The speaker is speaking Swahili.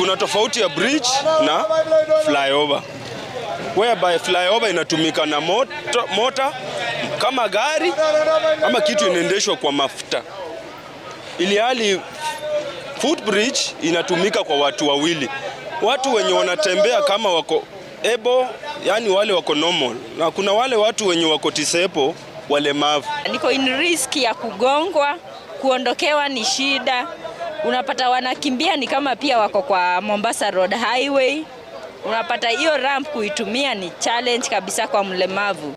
kuna tofauti ya bridge na flyover whereby flyover inatumika na moto, mota kama gari ama kitu inaendeshwa kwa mafuta, ili hali footbridge inatumika kwa watu wawili, watu wenye wanatembea kama wako able, yani wale wako normal, na kuna wale watu wenye wako disabled, walemavu. Niko in risk ya kugongwa, kuondokewa ni shida. Unapata wanakimbia ni kama pia wako kwa Mombasa Road Highway. Unapata hiyo ramp kuitumia ni challenge kabisa kwa mlemavu.